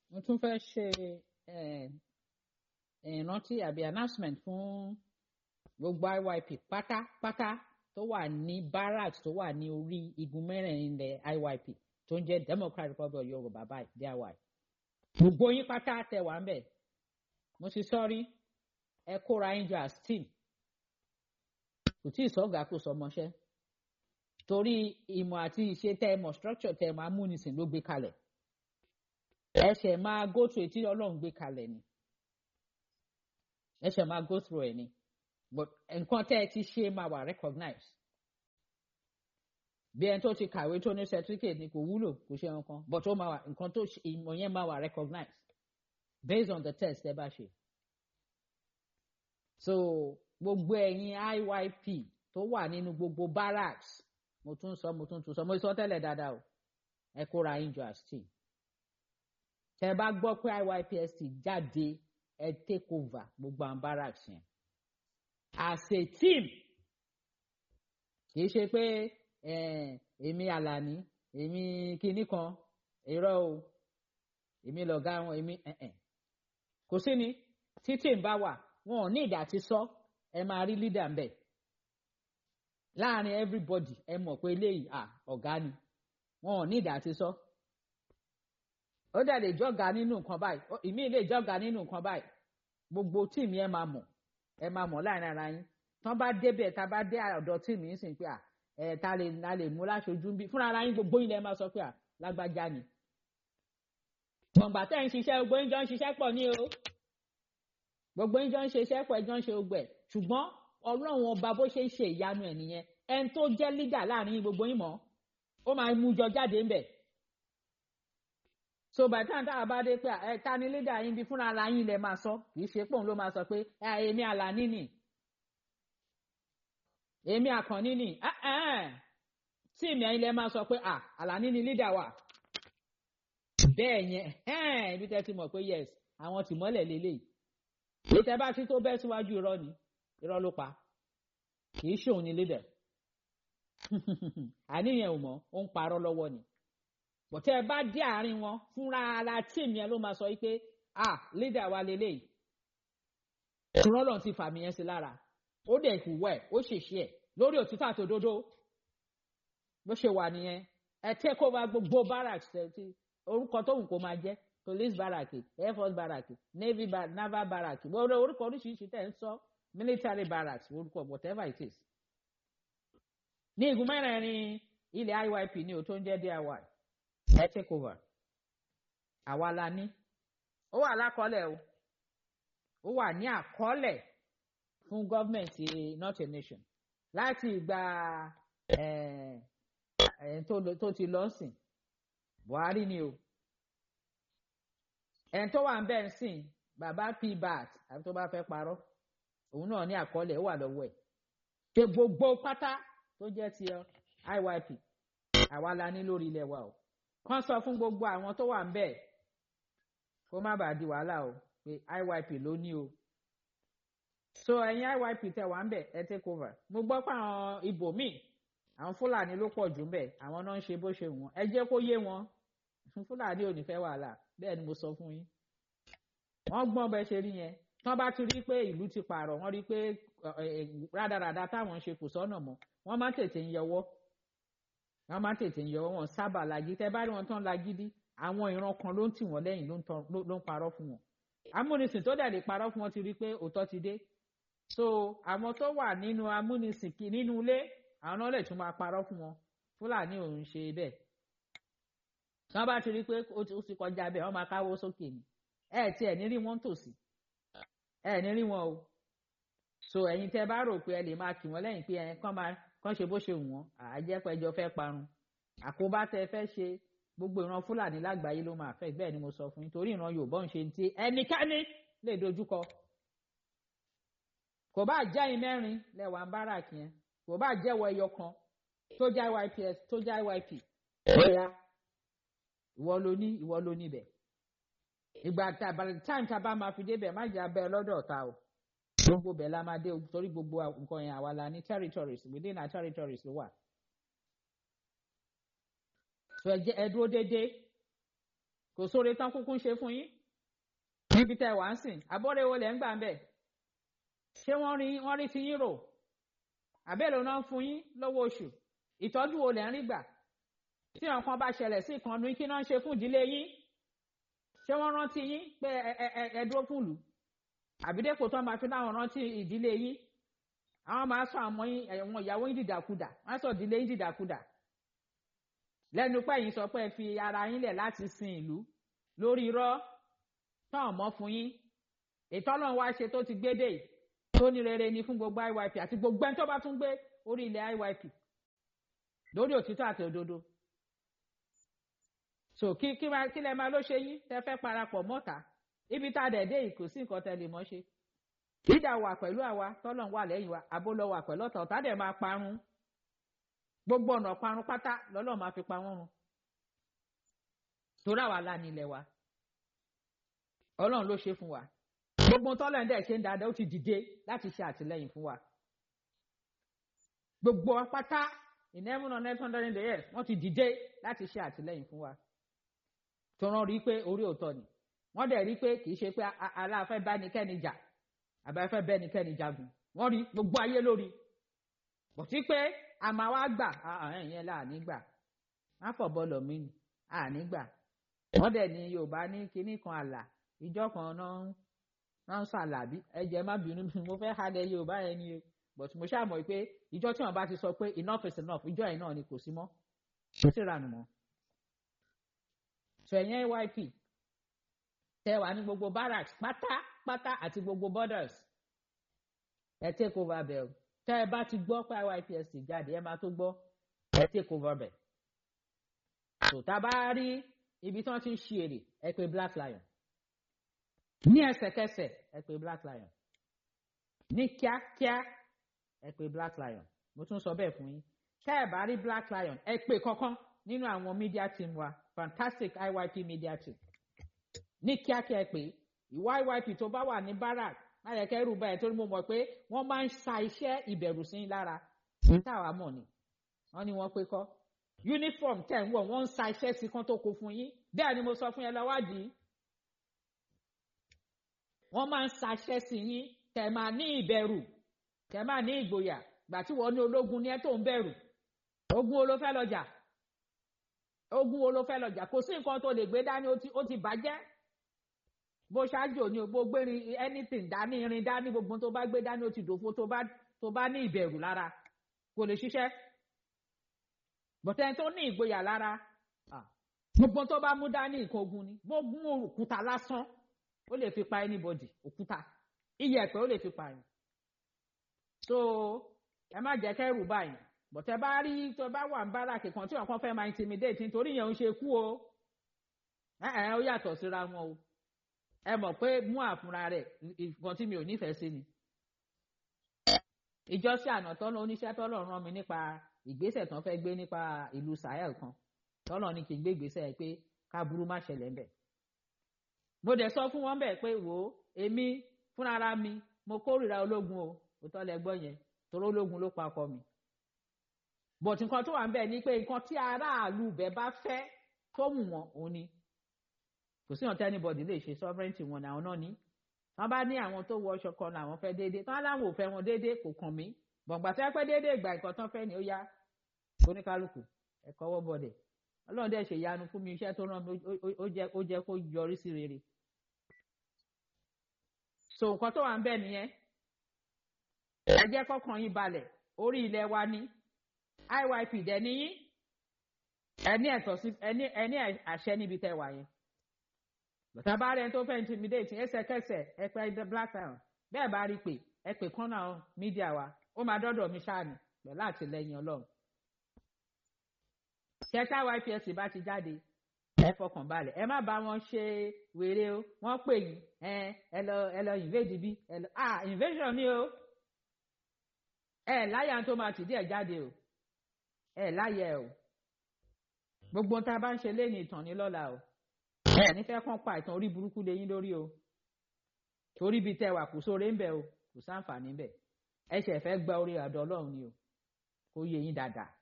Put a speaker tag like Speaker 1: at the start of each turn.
Speaker 1: mo tún fẹ́ ṣe ìrántí àbí announcement fún gbogbo IYP pátápátá tó wà ní barracks tó wà ní orí igun mẹ́rẹ̀ẹ̀rin ilẹ̀ IYP tó ń jẹ́ Democratic Republic of Yorùbá báyìí DIY gbogbo yín pátá tẹ wà ń bẹ̀ mo sì sọ́rí ẹ kóra yín jọ as team kò tí ì sọ́gà kò sọmọṣẹ́ torí ìmọ̀ àti ìṣe tẹ́ ẹ mọ̀ structure tẹ́ ẹ máa múnisìn ló gbé kalẹ̀ ẹsẹ̀ máa go through etí ọlọ́run gbé kalẹ̀ ni ẹsẹ̀ máa go through ẹ̀ ni but nǹkan tẹ́ ẹ ti ṣe máa wà recognize bí ẹni tó ti kàwé tó ní certificate ni kò wúlò kò ṣe nǹkan but ó máa wà nǹkan tó ìmọ̀ yẹn máa wà recognize based on the test ẹ bá ṣe so gbogbo ẹ̀yin IYP tó wà nínú gbogbo barracks mo tún sọ mo tún tún sọ mo sọ tẹ́lẹ̀ dáadáa o ẹ kóra yín jọ as team tẹ bá gbọ́ pé IYPST jáde ẹ take over gbogbo àwọn barracks yẹn as a team kì í ṣe pé èmi Àlàní èmi kinní kan irọ́ o èmi lọ̀gá wọn èmi kò sí ni tí team bá wà wọn ò ní ìdá ti sọ ẹ máa rí leader ń bẹ̀ láàrin everybody ẹ mọ̀ pé eléyìí ọ̀gá ni wọn ò ní ìdá ti sọ. So ó dẹ̀ lè jọ́ga nínú nǹkan báyìí ìmí lè jọ́ga nínú nǹkan báyìí gbogbo tíìmù ẹ máa mọ̀ ẹ máa mọ̀ láàrin ara yín tán bá débẹ̀ tá a bá dé ọ̀dọ̀ tíìmù yín sìn pé à ẹ ta lè ta lè mú láṣojú bí fúnra ara yín gbogbo yín lẹ máa sọ pé à lágbájá ni. gbọ̀ngbà tẹ́ ń ṣiṣẹ́ gbogbo yín jọ ń ṣiṣẹ́ pọ̀ ní o gbogbo yín jọ ń ṣiṣẹ́ pọ̀ ẹ jọ ń ṣe ogbẹ̀ ṣùgbọ́n ọlọ́run ọba bó ṣe ń ṣe ìyanu ẹ̀ nìyẹn ẹni tó jẹ́ lídà láàrin yín gbogbo yín mọ̀ ó máa mú jọ jáde ńbẹ̀ so by the time tá a bá dé pé ẹ ta ni leader yín bí fúnra ara yín lẹ máa sọ kì í ṣe pòun ló máa sọ pé èmi Àlàní nì èmi Àkànní nì tíìmù ẹ̀yin lẹ máa sọ pé Àlàní ni leader wa bẹ́ẹ̀ yẹn ibi tẹ́ ti mọ̀ pé yes àwọn tìmọ́lẹ̀ lélẹ́yìí èyí tẹ́ bá ti tó bẹ́ síwájú irọ́ ni irọ́ ló pa kì í ṣòun ni leader àníyàn ò mọ̀ ó ń parọ́ lọ́wọ́ ni bọ̀tẹ́ ẹ bá dé àárín wọn fúnra ara tíìmù yẹn ló máa sọ pé ah leader wa lélẹ́yìí rọ́lọ̀ ti fàmì yẹn sí lára ó dẹ̀ ìhùwẹ̀ ó ṣèṣe ẹ̀ lórí òtítọ́ àtòdodo bó ṣe wà nìyẹn ẹ take over gbogbo barracks ti orúkọ tóun kò máa jẹ́ police barrack air force barrack navy bar naval barrack gbogbo orúkọ oríṣiríṣi tẹ̀ ń sọ military barracks orúkọ whatever it is. ní igun mẹ́rẹ̀ẹ̀rin ilẹ̀ IYP ní o tó ń jẹ́ DIY ẹ take over àwa la ní ó wà lákọọ́lẹ̀ o ó wà ní àkọọ́lẹ̀ fún gọ́ọ̀mẹ̀ntì not a nation láti ìgbà tó ti lọ sìn Buhari ni o ẹni tó wà ń bẹ̀ ń sìn bàbá pbat àbí tó bá fẹ́ parọ́ òun náà ní àkọọ́lẹ̀ ó wà lọ́wọ́ ẹ̀ ṣe gbogbo pátá tó jẹ́ ti IYP àwa la ní lórí ilẹ̀ wa o kàn sọ fún gbogbo àwọn tó wà ń bẹ̀ kó má bàa di wàhálà o pé IYP ló ní o so ẹ̀yin IYP tẹ wà ń bẹ̀ ẹ take over mo gbọ́ pé àwọn ibòmíì àwọn Fúlàní ló pọ̀ jù ń bẹ̀ àwọn náà ń ṣe bó ṣe wọ́n ẹ jẹ́ kó yé wọn Fúlàní ò ní fẹ́ wàhálà bẹ́ẹ̀ ni mo sọ fún yín wọ́n gbọ́n bẹ́ẹ̀ ṣe rí yẹn tán bá ti rí pé ìlú ti pààrọ̀ wọ́n rí pé rádaràda táwọn ń ṣe kò sọ́nà mọ́ wọ́n máa tètè ń yọwọ́ wọ́n máa tètè ń yọwọ́ wọn sábà lagi tẹ́ bá rí wọn tán lagídí àwọn ìran kan ló ń tì wọ́n lẹ́yìn ló ń parọ́ fún wọn amúnisìn tó dẹ̀ lè parọ́ fún wọn ti rí pé òótọ́ ti dé so àwọn tó wà nínú amúnisìn kì nínú ilé àwọn náà lè tún máa parọ́ fún wọn Fúlàní ò ń ṣe bẹ́ẹ̀ wọ́n bá ti rí pé ó ti kọjá bẹ́ẹ̀ wọ́n máa káwó sókè ni ẹ tí ẹ ní rí wọn tòsí ẹ ní rí wọn o so ẹ̀yin tẹ́ bá rò pé ẹ lè máa kì wọ́n lẹ́yìn pé ẹ kàn máa kàn ṣe bó ṣe wù wọ́n àjẹpẹjọ fẹ́ parun àkóbá tẹ́ fẹ́ ṣe gbogbo ìran Fúlàní lágbàáyé ló máa fẹ́ bẹ́ẹ̀ ni mo sọ fún yín torí ìran Yorùbá ń ṣe ti ẹnikẹ́ni lè dojúkọ kò bá jẹ́ ẹ̀yin mẹ́rin lẹ́wà ń bára kí yẹn kò bá jẹ́wọ́ ẹyọ kan tó já YPS tó já YP bóyá ìwọ ló ní ìwọ ló níbẹ̀ ìgbà tá by the time tá a bá máa fi débẹ̀ má jẹ́ abẹ́ lọ́dọ̀ ọ̀tá o gbogbo bẹ̀ la máa dé o torí gbogbo nǹkan yẹn àwa la ní territories within our territories ló wà. so ẹ jẹ́ ẹ dúró déédéé kò sóore tán kúkú ń ṣe fún yín níbi tẹ́ wà ń sìn abọ́rẹ́ wo lẹ́ ń gbà ń bẹ̀ ṣé wọ́n rí wọ́n rí ti yín rò àbẹ́lẹ̀ náà ń fún yín lọ́wọ́ oṣù ìtọ́jú wo lẹ́ ń rí gbà tí nǹkan bá ṣẹlẹ̀ sí ìkànnì kí náà ń ṣe fún ìdílé yín ṣé wọ́n rántí yín pé ẹ ẹ ẹ dúró fún ìlú àbídẹ́pò tó máa fi láwọn rántí ìdílé yín àwọn máa sọ àmọ́ yín ẹ̀wọ̀n ìyàwó yín dìdàkudà wọ́n á sọ ìdílé yín dìdàkudà lẹ́nu pé yín sọ pé ẹ fi ara yín lẹ̀ láti sin ìlú lórí irọ́ tán ọ̀mọ́ fún yín ètò ọlọ́run wá ṣe tó ti gbé dé tó ní rere ni fún gbogbo IYP àti gbogbo ẹni tó bá tún gbé orí ilẹ̀ IYP lórí òtítọ́ àti òdodo so kí kí máa kí lẹ máa ló ṣe yín tẹ fẹ́ parapọ̀ mọ́ta ibi tá a dẹ̀ dé yìí kò sí nǹkan tẹ lè mọ́ ṣe ìdá wà pẹ̀lú àwa tọ́lọ́run wà lẹ́yìn wa àbó lọ wà pẹ̀lú ọ̀tá ọ̀tá dẹ̀ máa parun gbogbo ọ̀nà parun pátá lọ́lọ́run máa fi pa wọ́n run torí àwa la ní ilẹ̀ wa ọlọ́run ló ṣe fún wa gbogbo tọ́lọ́run dẹ̀ ṣe ń dáadáa ó ti dìde láti ṣe àtìlẹ́yìn fún wa gbogbo pátá in heaven on earth hundred years wọ́n ti dìde láti ṣe àtìlẹ́yìn fún wa tó rán rí pé orí òótọ́ ni wọ́n dẹ̀ rí pé kì í ṣe pé aláàfẹ́ bá nìkẹ́ni jà àbáfẹ́ bẹ́ẹ̀ nìkẹ́ni jagun wọ́n rí gbogbo ayé lórí kò sí pé àmà wa gbà ẹ̀yẹn là ní gbà má fọ̀ bọ́ọ̀lù mi ni àní gbà wọ́n dẹ̀ ní yorùbá ní kinní kan àlà ìjọ kan náà náà ń sàlàbí ẹ̀jẹ̀ má bínú mo fẹ́ halẹ̀ yorùbá yẹn ni o but mo ṣáà mọ̀ pé ìjọ tí wọ́n bá ti sọ pé enough is enough ìjọ yẹn náà ni kò sí mọ́ kò sí ìranù mọ́ sẹ̀yìn YP tẹ wà ní gbogbo barracks pátápátá àti gbogbo borders ẹ take over bẹ̀ o tẹ ẹ bá ti gbọ́ pé YPSC jáde ẹ máa tó gbọ́ ẹ take over bẹ̀ tó tá a bá rí ibi tí wọ́n ti ń ṣe èrè ẹ pè Black Lion ní ẹsẹ̀kẹsẹ̀ ẹ pè Black Lion ní kíákíá ẹ pè Black Lion mo tún sọ bẹ́ẹ̀ fún yín tẹ ẹ bá rí Black Lion ẹ pè kankan nínú àwọn media team wa fantastic IYP media team ní kíákíá pé ìwà IYP tó bá wà ní barak láyẹ̀kẹ́ rú báyìí torí mo mọ̀ pé wọ́n máa ń sa iṣẹ́ ìbẹ̀rù sí lára táwa mọ̀ ni wọ́n ní wọ́n pé kọ́ uniform tẹ̀ ń wọ̀ wọ́n ń sa iṣẹ́ sí kan tó kó fún yín bẹ́ẹ̀ ni mo sọ fún yẹn lọ́wádìí wọ́n máa ń sa iṣẹ́ sí yín kẹ̀ máa ní ìbẹ̀rù kẹ̀ máa ní ìgboyà gbà tí wọ́n ní ológun ní ẹ tó ń bẹ̀rù ogun wo ló fẹ́ lọ jà ogun wo ló fẹ́ lọ jà kò sí nǹkan tó lè gbé dání ó ti bàjẹ́ bó ṣáájú òní bó gbérin anything dání irin dání gbogbo tó bá gbé dání ó ti dòfo tó bá tó bá ní ìbẹ̀rù lára kò lè ṣiṣẹ́ bọ̀tẹ́ tó ní ìgboyà lára gbogbo tó bá mú dání nǹkan ogun ni bó mú òkúta lásán ó lè fi pa anybody òkúta iyẹ̀pẹ̀ ó lè fi pa yín so ẹ má jẹ́ kẹ́rù báyìí bọ̀tẹ́ bá rí tó bá wà ń bára kìkan tí ọ̀kan fẹ́ máa intimidate nítorí yẹn ń ṣe kú o ẹ ẹ ó yàtọ̀ síra wọn o ẹ mọ̀ pé mú àfúnra rẹ̀ nǹkan tí mi ò nífẹ̀ẹ́ sí ni. ìjọsìn àná tọ́lọ́ oníṣẹ́ tọ́lọ́ rán mi nípa ìgbésẹ̀ tán fẹ́ gbé nípa ìlú Sahel kan tọ́lọ́ ní kí n gbé ìgbésẹ̀ pé káburú má ṣẹlẹ̀ ńbẹ̀. mo dẹ̀ sọ fún wọn bẹ́ẹ̀ pé wò ó èmi fúnra mi mo kórìíra ológun o òótọ́ lẹ gbọ́ yẹn torí ológun ló pa ọkọ mi. bọ̀tí nǹkan tó wà ń bẹ̀ ni pé nǹkan tí aráàlú bẹ̀ bá fẹ́ tó wù wọ́n òun ni kò sí ọ̀tẹ́ anybody lè ṣe sovereignty wọn àwọn náà ní wọ́n bá ní àwọn tó wọ ọṣọ kan làwọn fẹ́ déédéé tán láwọn ò fẹ́ wọn déédéé kò kàn mí gbọ̀ngbà tí wọ́n pẹ́ déédéé ìgbà nǹkan tán fẹ́ ni ó yá oníkálukú ẹ̀kọ́ wọ́ bọ̀dẹ̀ ọlọ́run dẹ̀ ṣe ìyanu fún mi iṣẹ́ tó rán mi ó jẹ́ kó yọrí sí rere so nǹkan tó wà ń bẹ̀ nìyẹn ẹ jẹ́ kọ́kàn yín balẹ̀ orí ilẹ̀ wa ní IYP dẹ̀ níyín ẹni ẹ̀tọ́ sí ẹni àṣẹ níbi tẹ́ wà yẹn bàtà bá rẹ tó fẹ́ intimidate ẹsẹ̀kẹsẹ̀ ẹ pé ẹ black town bẹ́ẹ̀ bá rí pé ẹ pè kán náà mídíà wa ó máa dọ́dọ̀ mi ṣáàní pẹ̀lú àtìlẹyìn ọlọ́run. ṣẹ́tà YPSC bá ti jáde ẹ fọkàn balẹ̀ ẹ má bá wọn ṣe wèrè o wọ́n pè yín ẹ ẹ lọ ẹ lọ invade bí ẹ lọ ah invasion ni o ẹ láyà tó máa tìdí ẹ jáde o ẹ láyà ẹ o gbogbo tá a bá ń ṣe lẹ́yìn ìtàn ní lọ́la o ẹ nífẹ̀ẹ́ kàn pa ìtàn orí burúkú lẹ́yìn lórí o torí bíi tẹwà kò sóore ń bẹ o kò sáǹfààní bẹ ẹ ṣẹ̀ fẹ́ gba orí àdọ́ ọlọ́run ni o kó yé yín dáadáa